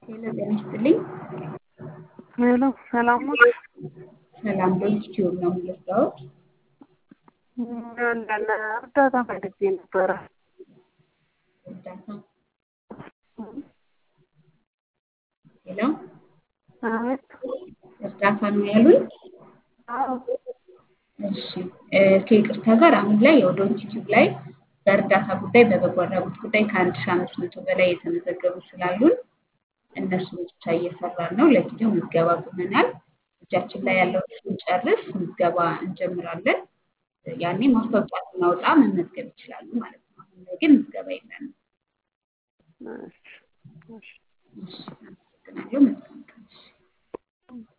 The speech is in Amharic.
ሄሎ ጤና ይስጥልኝ። ሄሎ ሰላም ነው? ሰላም በዩቲዩብ ነው የምገባሁት። አንዳንድ እርዳታ ፈልጌ ነበረ። እርዳታ ሄሎ አቤት። እርዳታ ነው ያሉኝ? አዎ እሺ ከይቅርታ ጋር አሁን ላይ የኦዶት ዩቲዩብ ላይ በእርዳታ ጉዳይ በበጎ አድራጎት ጉዳይ ከአንድ ሺህ አምስት መቶ በላይ የተመዘገቡ ስላሉን እነሱን ብቻ እየሰራን ነው። ለጊዜው ምዝገባ ቁመናል። እጃችን ላይ ያለውን ስንጨርስ ምዝገባ እንጀምራለን። ያኔ ማስታወቂያ ስናወጣ መመዝገብ ይችላሉ ማለት ነው። አሁን ላይ ግን ምዝገባ የለንም። እሺ፣ እሺ። እሺ፣ አመሰግናለሁ። መልካም ቀን። እሺ።